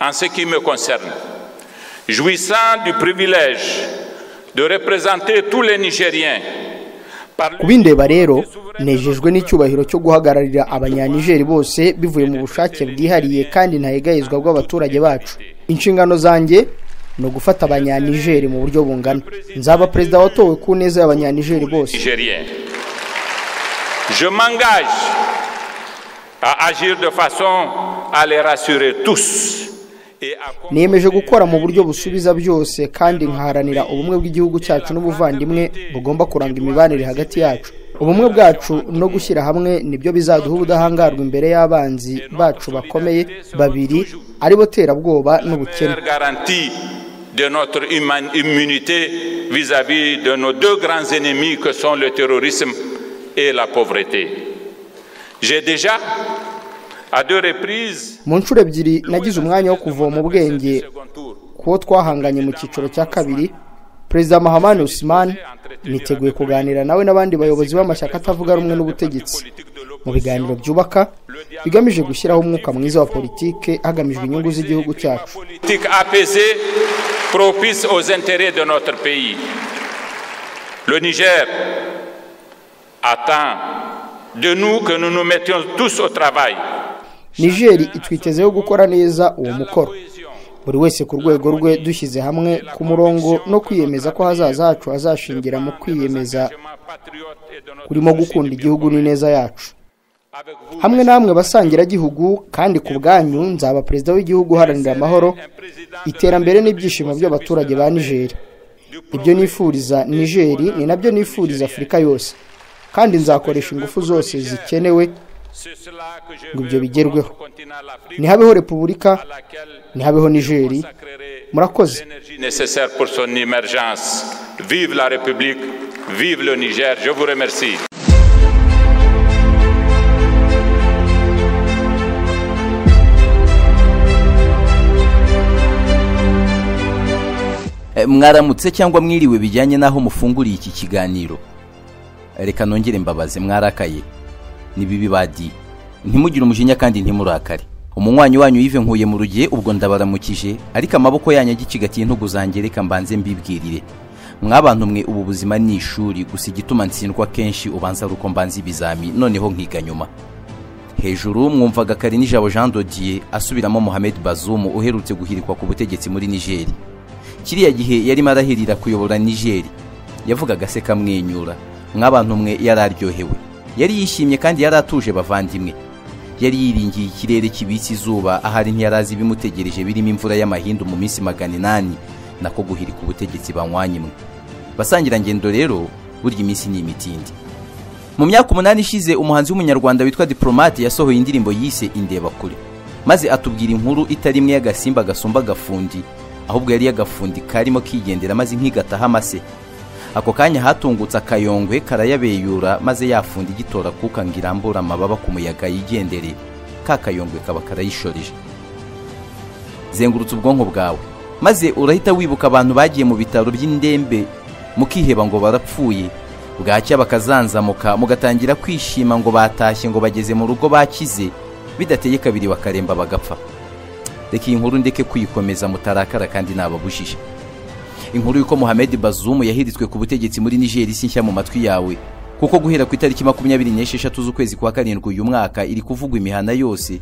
en ce qui me concerne, jouissant du privilège de représenter tous les Nigériens par ku bindeba rero nejejwe n'icyubahiro cyo guhagararira abanyanigeri bose bivuye mu bushake bwihariye kandi ntahegayezwa bw'abaturage bacu inshingano zanjye ni ugufata abanyanigeri mu buryo bungana nzaba perezida watowe ku neza y'abanyanigeri bose Nigériens. Je m'engage à agir de façon à les rassurer tous et à niyemeje gukora mu buryo busubiza byose kandi nkaharanira ubumwe bw'igihugu cyacu n'ubuvandimwe bugomba kuranga imibanire hagati yacu ubumwe bwacu no gushyira hamwe nibyo bizaduha ubudahangarwa imbere y'abanzi bacu bakomeye babiri aribo terabwoba n'ubukene faire garantie de notre human- immunité vis-à-vis de nos deux grands ennemis que sont le terrorisme et la pauvreté. J'ai déjà, à deux reprises, mu nshuro ebyiri nagize umwanya wo kuvoma ubwenge second tour, ku wo twahanganye mu cyiciro cya kabiri perezida mahamani usimani niteguye kuganira nawe n'abandi bayobozi b'amashyaka atavuga rumwe n'ubutegetsi politique de mu l'opposition, biganiro byubaka bigamije gushyiraho umwuka mwiza wa politike hagamijwe inyungu z'igihugu cyacu politique apaisée, propice aux intérêts de notre pays. Le Niger attend de nous que nous nous mettions tous au travail. nigeri itwitezeho gukora neza uwo mukoro buri wese ku rwego rwe dushyize hamwe ku murongo no kwiyemeza ko hazaza hacu hazashingira mu kwiyemeza Patriote et de notre kurimo gukunda igihugu n'ineza yacu Avec vous, hamwe namwe basangiragihugu kandi ku bwanyu nzaba perezida w'igihugu uharanira amahoro un président iterambere n'ibyishimo by'abaturage ba nigeri ibyo nifuriza nigeri ni nabyo nifuriza afurika yose kandi nzakoresha ingufu zose zikenewe C'est cela que je ngo veux ibyo bigerweho au continent l'Afrique ntihabeho repubulika à laquelle ntihabeho nigeri sacrerait murakoze l'énergie nécessaire pour son émergence. Vive la République, vive le Niger. Je vous remercie. Eh, mwaramutse cyangwa mwiriwe bijyanye n'aho mufunguriye iki kiganiro Eh, reka nongere mbabaze mwarakaye ni bibi badiye ntimugire umujinya kandi ntimurakare umunywanyi wanyu yive nkuye mu rugiye ubwo ndabaramukije ariko amaboko yanyu agicigatiye intugu zanjye reka mbanze mbibwirire mwabantu mwe ubu buzima ni ishuri gusa igituma ntsindwa kenshi ubanza ari uko mbanza ibizami noneho nkiga nyuma hejuru mwumvaga kare nijabo jean dodier asubiramo mohamed bazoum uherutse guhirikwa ku butegetsi muri nigeri kiriya gihe yarimo arahirira kuyobora nigeri yavugaga se kamwenyura mwabantu mwe yari aryohewe yari yishimye kandi yari atuje bavandimwe yari yiringiye ikirere kibitse izuba ahari ntiyarazi ibimutegereje birimo imvura y'amahindu mu minsi magana inani nako guhirika ubutegetsi banywanyimwe basangirangendo rero burya iminsi ni imitindi mu myaka umunani ishize umuhanzi w'umunyarwanda witwa diplomate yasohoye indirimbo yise indebakure maze atubwira inkuru itari imwe y'agasimba gasumba agafundi ahubwo yari y'agafundi karimo kigendera maze nkigataha amase ako kanya hatungutse akayongwe karayabeyura maze yafunda igitora kuka ngo irambure amababa ku muyaga yigendere ka kayongwe kaba karayishoreje zengurutsa ubwonko bwawe maze urahita wibuka abantu bagiye mu bitaro by'indembe mukiheba ngo barapfuye bwacya bakazanzamuka mugatangira kwishima ngo batashye ngo bageze mu rugo bakize bidateye kabiri bakaremba bagapfa reka iyi nkuru ndeke kuyikomeza mutarakara kandi nababujije inkuru y'uko mohamed bazoum yahiritswe ku butegetsi muri nigeri si nshya mu matwi yawe kuko guhera ku itariki makumyabiri n'esheshatu z'ukwezi kwa karindwi uyu mwaka iri kuvugwa imihana yose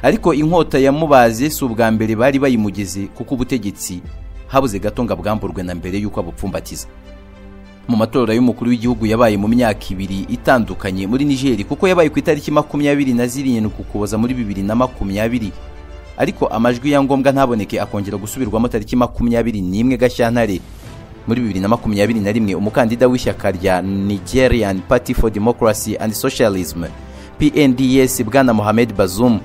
ariko inkota yamubaze si ubwa mbere bari bayimugeze kuko ubutegetsi habuze gato ngo abwamburwe na mbere y'uko abupfumbatiza mu matora y'umukuru w'igihugu yabaye mu myaka ibiri itandukanye muri nigeri kuko yabaye ku itariki makumyabiri na zirindwi ukuboza muri bibiri na makumyabiri ariko amajwi ya ngombwa ntaboneke akongera gusubirwamo tariki makumyabiri n'imwe gashyantare muri bibiri na makumyabiri na rimwe umukandida w'ishyaka rya nigerian party for democracy and socialism pnds bwana mohamed bazoum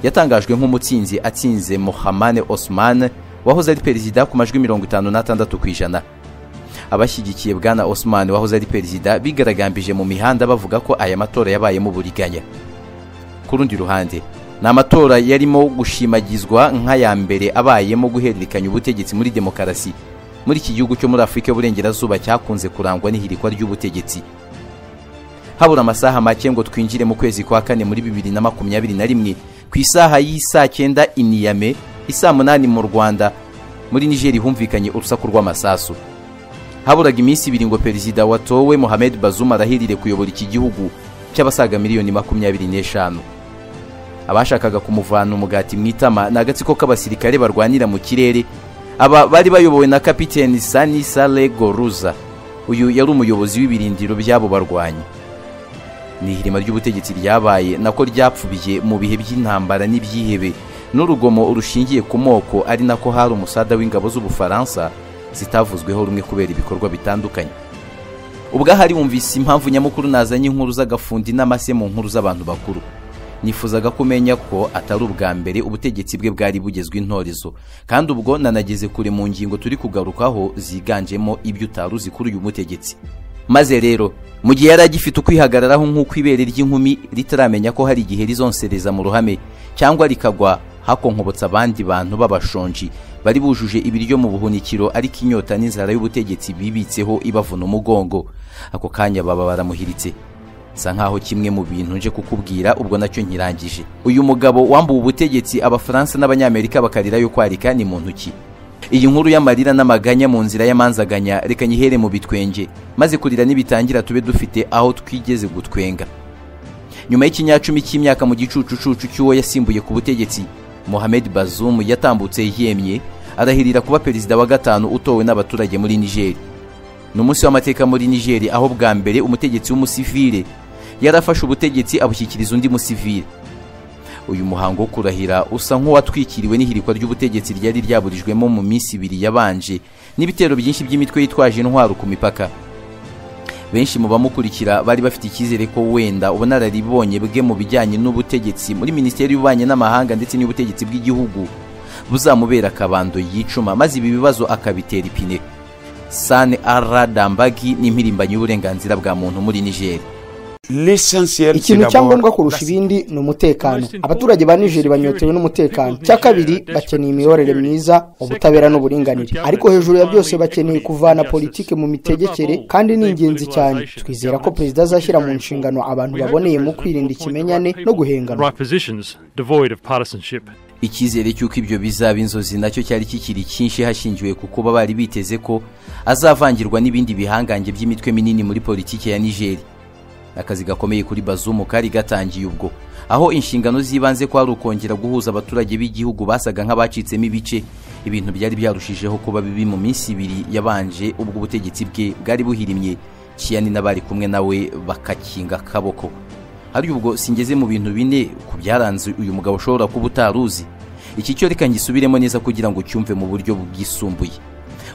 yatangajwe nk'umutsinzi atsinze mohamane osman wahoze ari perezida ku majwi mirongo itanu n'atandatu ku ijana abashyigikiye bwana osman wahoze ari perezida bigaragambije mu mihanda bavuga ko aya matora yabayemo uburiganya ku rundi ruhande ni amatora yarimo gushimagizwa nk'aya mbere abayemo guhererekanya ubutegetsi muri demokarasi muri iki gihugu cyo muri afurika y'uburengerazuba cyakunze kurangwa n'ihirikwa ry'ubutegetsi habura amasaha make ngo twinjire mu kwezi kwa kane muri bibiri na makumyabiri na rimwe ku isaha y'i saa cyenda iniyame isaa munani mu rwanda muri nigeri humvikanye urusaku rw'amasasu haburaga iminsi ibiri ngo perezida watowe mohamed bazuma arahirire kuyobora iki gihugu cy'abasaga miliyoni makumyabiri n'eshanu abashakaga kumuvana umugati mu itama ni agatsiko k'abasirikare barwanira mu kirere aba bari bayobowe na kapiteni sanisa goruza uyu yari umuyobozi w'ibirindiro by'abo barwanyi ni ihirima ry'ubutegetsi ryabaye nako ryapfubiye mu bihe by'intambara n'ibyihebe n'urugomo rushingiye ku moko ari nako hari umusada w'ingabo z'ubufaransa zitavuzweho rumwe kubera ibikorwa bitandukanye ubwahari wumvise impamvu nyamukuru nazanye inkuru z'agafundi n'amase mu nkuru z'abantu bakuru nifuzaga ko umenya ko atari ubwa mbere ubutegetsi bwe bwari bugezwe intorezo kandi ubwo nanageze kure mu ngingo turi kugarukaho ziganjemo ibyo utari uzi kuri uyu mutegetsi maze rero mu gihe yari agifite ukwihagararaho nk'uko ibere ry'inkumi ritaramenya ko hari igihe rizonsereza mu ruhame cyangwa rikagwa hakonkobotsa abandi bantu b'abashonji bari bujuje ibiryo mu buhunikiro ariko inyota n'inzara y'ubutegetsi bibitseho ibavuna umugongo ako kanya baba baramuhiritse nsa nkaho kimwe mu bintu nje kukubwira ubwo nacyo nkirangije uyu mugabo wambuwe ubutegetsi abafaransa n'abanyamerika bakarirayo kwarika ni mu ntoki iyi nkuru y'amarira n'amaganya mu nzira y'amanzaganya reka nyihere mu bitwenge maze kurira nibitangira tube dufite aho twigeze gutwenga nyuma y'ikinyacumi cy'imyaka mu gicucucucu cy'uwo yasimbuye ku butegetsi mohamed bazumu yatambutse yemye arahirira kuba perezida wa gatanu utowe n'abaturage muri nigeri ni umunsi w'amateka muri nigeri aho bwa mbere umutegetsi w'umusivire yarafashe ubutegetsi abushyikiriza undi musivire uyu muhango wo kurahira usa nk'uwatwikiriwe n'ihirikwa ry'ubutegetsi ryari ryaburijwemo mu minsi ibiri yabanje n'ibitero byinshi by'imitwe yitwaje intwaro ku mipaka benshi mu bamukurikira bari bafite icyizere ko wenda ubunararibonye bwe mu bijyanye n'ubutegetsi muri minisiteri y'ububanyi n'amahanga ndetse n'ubutegetsi bw'igihugu buzamubera akabando yicuma maze ibi bibazo akabitera ipine sane ara dambagi ni impirimbanyi y'uburenganzira bwa muntu muri nigeri ikintu cyangombwa kurusha ibindi ni umutekano abaturage ba nijeri banyotewe n'umutekano cya kabiri bakeneye imiyoborere myiza ubutabera n'uburinganire ariko hejuru ya byose bakeneye kuvana politiki mu mitegekere kandi ni ingenzi cyane twizera ko perezida azashyira mu nshingano abantu baboneye mu kwirinda ikimenyane no guhengana icyizere cy'uko ibyo bizaba inzozi nacyo cyari kikiri cyinshi hashingiwe ku kuba bari biteze ko azavangirwa n'ibindi bihangange by'imitwe minini muri politiki ya nigeri akazi gakomeye kuri bazumu kari gatangiye ubwo aho inshingano z'ibanze kwari ukongera guhuza abaturage b'igihugu basaga nk'abacitsemo ibice ibintu byari byarushijeho kuba bibi mu minsi ibiri yabanje ubwo ubutegetsi bwe bwari buhirimye ciyani n'abari kumwe nawe bakakinga akaboko hari ubwo singeze mu bintu bine ku byaranze uyu mugabo ushobora kuba utaruzi iki cyo reka ngisubiremo neza kugira ngo cyumve mu buryo bwisumbuye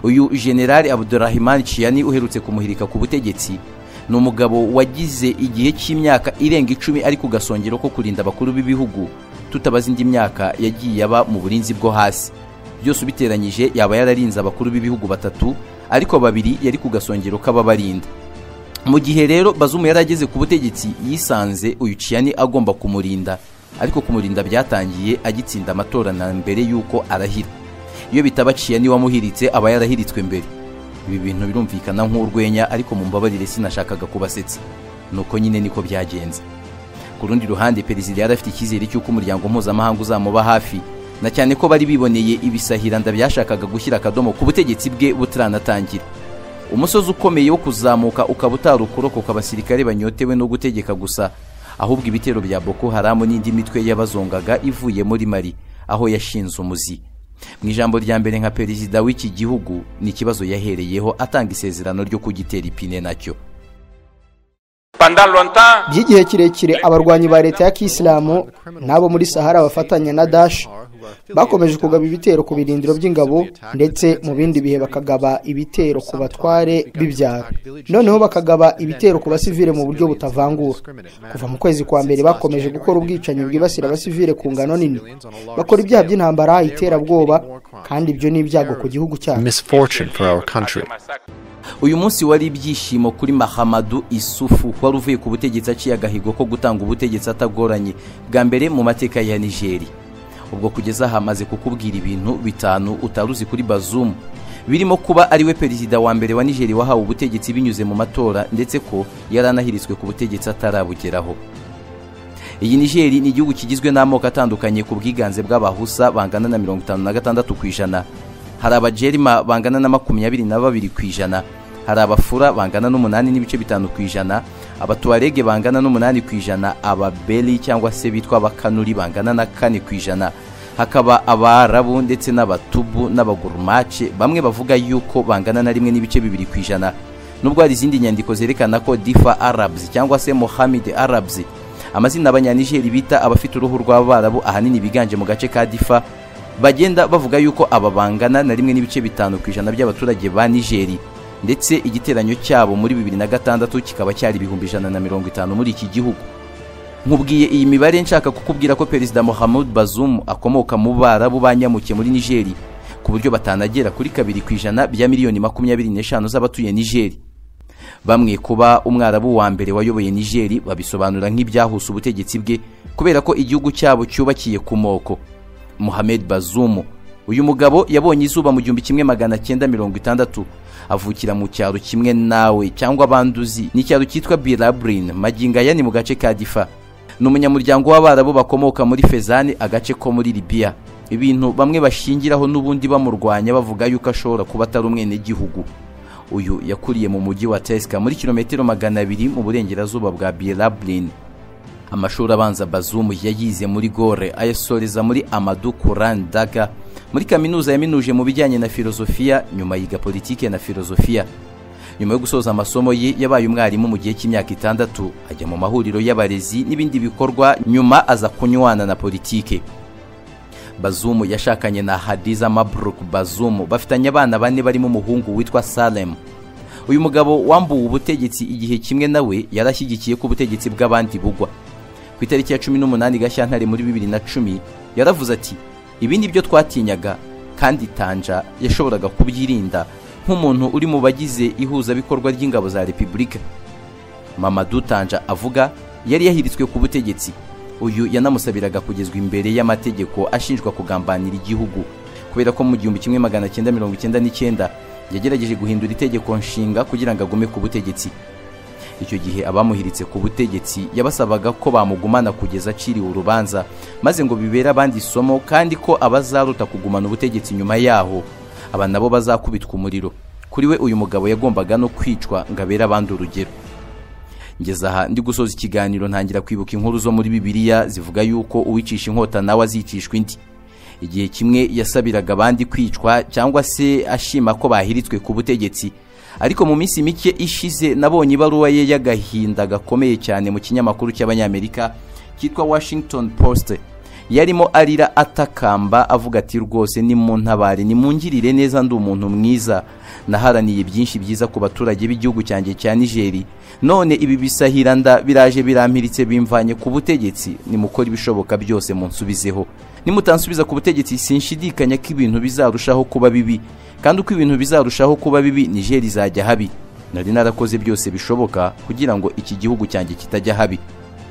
uyu generali abudurahimani ciyani uherutse kumuhirika ku butegetsi ni umugabo wagize igihe cy'imyaka irenga icumi ari ku gasongero ko kurinda abakuru b'ibihugu tutabaza indi myaka yagiye aba mu burinzi bwo hasi byose ubiteranyije yaba yararinze abakuru b'ibihugu batatu ariko babiri yari ku gasongero k'ababarinda mu gihe rero bazumu yari ageze ku butegetsi yisanze uyu ciyani agomba kumurinda ariko kumurinda byatangiye agitsinda amatora na mbere y'uko arahira iyo bitaba ciyani wamuhiritse aba yarahiritswe mbere ibi bintu birumvikana nk'urwenya ariko mu mbabarire sinashakaga kubasetsa nuko nyine niko byagenze ku rundi ruhande perezida yari afite icyizere cy'uko umuryango mpuzamahanga uzamuba hafi na cyane ko bari biboneye ibisahiranda byashakaga gushyira akadomo ku butegetsi bwe butaranatangira umusozi ukomeye wo kuzamuka ukaba utari ukurokoka abasirikare banyotewe no gutegeka gusa ahubwo ibitero bya boko haramu n'indi mitwe y'abazongaga ivuye muri mari aho yashinze umuzi mu ijambo rya mbere nka perezida w'iki gihugu ni ikibazo yahereyeho atanga isezerano ryo kugitera ipine nacyo by'igihe kirekire abarwanyi ba leta ya kisilamu n'abo muri sahara bafatanya na dashi bakomeje kugaba ibitero ku birindiro by'ingabo ndetse mu bindi bihe bakagaba ibitero ku batware b'ibyaro noneho bakagaba ibitero ku basivire mu buryo butavangura kuva mu kwezi kwa mbere bakomeje gukora ubwicanyi bwibasira abasivire ku ngano nini bakora ibyaha by'intambara iterabwoba kandi ibyo ni ibyago ku gihugu cyacu uyu munsi wari ibyishimo kuri mahamadu isufu wari uvuye ku butegetsi aciye agahigo ko gutanga ubutegetsi atagoranye bwa mbere mu mateka ya nigeri ubwo kugeza aha amaze kukubwira ibintu bitanu utaruzi kuri bazumu birimo kuba ariwe perezida wa mbere wa nigeri wahawe ubutegetsi binyuze mu matora ndetse ko yari anahiritswe ku butegetsi atarabugeraho iyi nigeri ni igihugu kigizwe n'amoko atandukanye ku bwiganze bw'abahusa bangana na mirongo itanu na gatandatu ku ijana hari abajerima bangana na makumyabiri na babiri ku ijana hari abafura bangana n'umunani n'ibice bitanu ku ijana abatuwarege bangana n'umunani ku ijana ababeli cyangwa se bitwa abakanuri bangana na kane ku ijana hakaba abarabu ndetse n'abatubu n'abagurumace bamwe bavuga yuko bangana na rimwe n'ibice bibiri ku ijana nubwo hari izindi nyandiko zerekana ko difa arabs cyangwa se mohamed arabs amazina abanyanigeri bita abafite uruhu rw'abarabu ahanini biganje mu gace ka difa bagenda bavuga yuko aba bangana na rimwe n'ibice bitanu ku ijana by'abaturage ba nigeri ndetse igiteranyo cyabo muri bibiri na gatandatu kikaba cyari ibihumbi ijana na mirongo itanu muri iki gihugu nkubwiye iyi mibare nshaka kukubwira ko perezida muhammad bazoum akomoka mu barabu banyamuke muri nigeri ku buryo batanagera kuri kabiri ku ijana bya miliyoni makumyabiri n'eshanu z'abatuye nigeri bamwe kuba umwarabu wa mbere wayoboye nigeri babisobanura nk'ibyahuse ubutegetsi bwe kubera ko igihugu cyabo cyubakiye ku moko muhammad bazoum uyu mugabo yabonye izuba mu gihumbi kimwe magana cyenda mirongo itandatu avukira mu cyaro kimwe nawe cyangwa abanduzi ni icyaro cyitwa birabrin magingaya ni mu gace ka difa ni umunyamuryango w'abarabu bakomoka muri fezani agace ko muri libiya ibintu bamwe bashingiraho n'ubundi bamurwanya bavuga yuko ashobora kuba atari umwenegihugu uyu yakuriye mu mujyi wa tesika muri kilometero magana abiri mu burengerazuba bwa birabrin amashuri abanza bazumu yayize muri gore ayasoreza muri amadu kurandaga muri kaminuza yaminuje mu bijyanye na filozofiya nyuma yiga politike na filozofiya nyuma yo gusoza amasomo ye yabaye umwarimu mu gihe cy'imyaka itandatu ajya mu mahuriro y'abarezi n'ibindi bikorwa nyuma aza kunywana na politike bazumu yashakanye na hadiza mabruk bazumu bafitanye abana bane barimo umuhungu witwa salem uyu mugabo wambuwe ubutegetsi igihe kimwe nawe yarashyigikiye ko ubutegetsi bw'abandi bugwa ku itariki ya cumi n'umunani gashyantare muri bibiri na cumi yaravuze ati ibi ni byo twatinyaga kandi tanja yashoboraga kubyirinda nk'umuntu uri mu bagize ihuzabikorwa ry'ingabo za repubulika mamadu tanja avuga yari yahiritswe ku butegetsi uyu yanamusabiraga kugezwa imbere y'amategeko ashinjwa kugambanira igihugu kubera ko mu gihumbi kimwe magana cyenda mirongo icyenda n'icyenda yagerageje guhindura itegeko nshinga kugira ngo agume ku butegetsi icyo gihe abamuhiritse ku butegetsi yabasabaga ko bamugumana kugeza aciriwe urubanza maze ngo bibere abandi isomo kandi ko abazaruta kugumana ubutegetsi nyuma yaho aba nabo bazakubitwa umuriro kuri we uyu mugabo yagombaga no kwicwa ngo abere abandi urugero ngeze aha ndi gusoza ikiganiro ntangira kwibuka inkuru zo muri bibiliya zivuga yuko uwicisha inkota nawe azicishwa indi igihe kimwe yasabiraga abandi kwicwa cyangwa se ashima ko bahiritswe ku butegetsi ariko mu minsi mike ishize nabonye ibaruwa ye y'agahinda gakomeye cyane mu kinyamakuru cy'abanyamerika cyitwa washington post yarimo arira atakamba avuga ati rwose ni mu ntabare nimungirire neza ndi umuntu mwiza naharaniye byinshi byiza ku baturage b'igihugu cyanjye cya nigeri none ibi bisahira nda biraje birampiritse bimvanye ku butegetsi nimukora ibishoboka byose munsubizeho nimutansubiza ku butegetsi sinshidikanya ko ibintu bizarushaho kuba bibi kandi uko ibintu bizarushaho kuba bibi nigeri izajya habi nari narakoze byose bishoboka kugira ngo iki gihugu cyanjye kitajya habi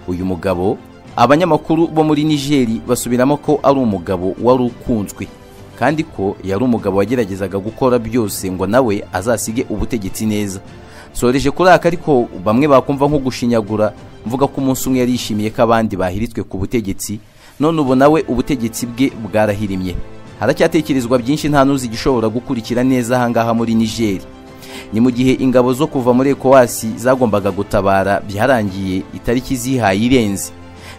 uyu mugabo abanyamakuru bo muri nigeri basubiramo ko ari umugabo wari ukunzwe kandi ko yari umugabo wageragezaga gukora byose ngo nawe azasige ubutegetsi neza soreje kuri aka ariko bamwe bakumva nko gushinyagura mvuga ko umunsi umwe yarishimiye ko abandi bahiritswe ku butegetsi none ubu nawe ubutegetsi bwe bwarahirimye haracyatekerezwa byinshi nta n'uzi igishobora gukurikira neza ahangaha muri nigeri ni mu gihe ingabo zo kuva muri ekowasi zagombaga gutabara byarangiye itariki zihaye irenze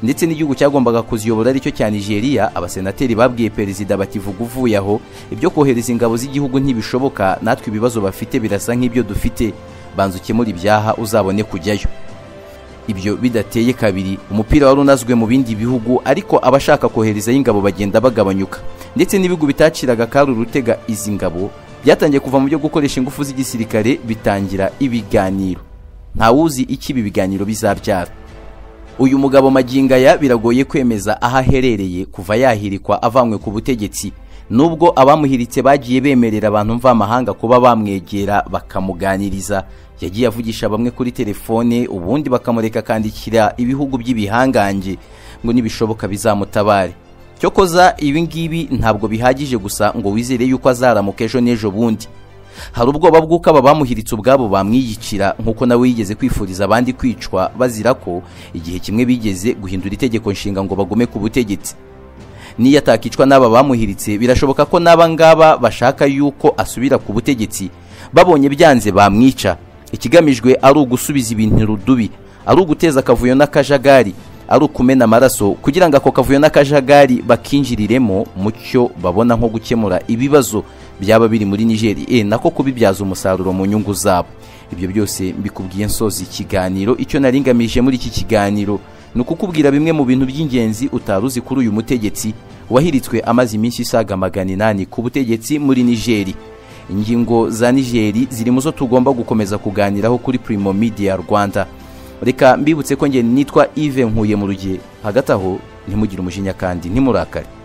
ndetse n'igihugu cyagombaga kuziyobora aricyo cya nigeria abasenateri babwiye perezida bati vuga uvuye aho ibyo kohereza ingabo z'igihugu ntibishoboka natwe ibibazo bafite birasa nk'ibyo dufite banza ukemura ibyaha uzabone kujyayo ibyo bidateye kabiri umupira wari unazwe mu bindi bihugu ariko abashaka koherezayo ingabo bagenda bagabanyuka ndetse n'ibihugu bitaciraga kari urutega izi ngabo byatangiye kuva mu byo gukoresha ingufu z'igisirikare bitangira ibiganiro ntawuzi icyo ibi biganiro bizabyara uyu mugabo magingaya biragoye kwemeza aho aherereye kuva yahirikwa avanywe ku butegetsi nubwo abamuhiritse bagiye bemerera abantu mvamahanga kuba bamwegera bakamuganiriza yagiye avugisha bamwe kuri telefone ubundi bakamureka akandikira ibihugu by'ibihangange ngo nibishoboka bizamutabare cyokoza ibi ngibi ntabwo bihagije gusa ngo wizere yuko azaramuka ejo n'ejo bundi hari ubwoba bw'uko aba bamuhiritse ubwabo bamwiyicira nk'uko nawe yigeze kwifuriza abandi kwicwa bazira ko igihe kimwe bigeze guhindura itegeko nshinga ngo bagome ku butegetsi niyo atakicwa n'aba bamuhiritse birashoboka ko n'aba ngaba bashaka yuko asubira ku butegetsi babonye byanze bamwica ikigamijwe ari ugusubiza ibintu rudubi ari uguteza akavuyo n'akajagari ari ukumena amaraso kugira ngo ako kavuyo n'akajagari bakinjiriremo mu cyo babona nko gukemura ibibazo byaba biri muri nigeri e nako kubibyaza umusaruro mu nyungu zabo ibyo byose mbikubwiye nsoza ikiganiro icyo naringamije muri iki kiganiro ni ukukubwira bimwe mu bintu by'ingenzi utari uzi kuri uyu mutegetsi wahiritswe amaze iminsi isaga magana inani ku butegetsi muri nigeri ingingo za nigeri ziri mu zo tugomba gukomeza kuganiraho kuri Primo Media rwanda reka mbibutse ko ngeni nitwa ive nkuye mu rugihe hagati aho ntimugire umujinya kandi ntimurakare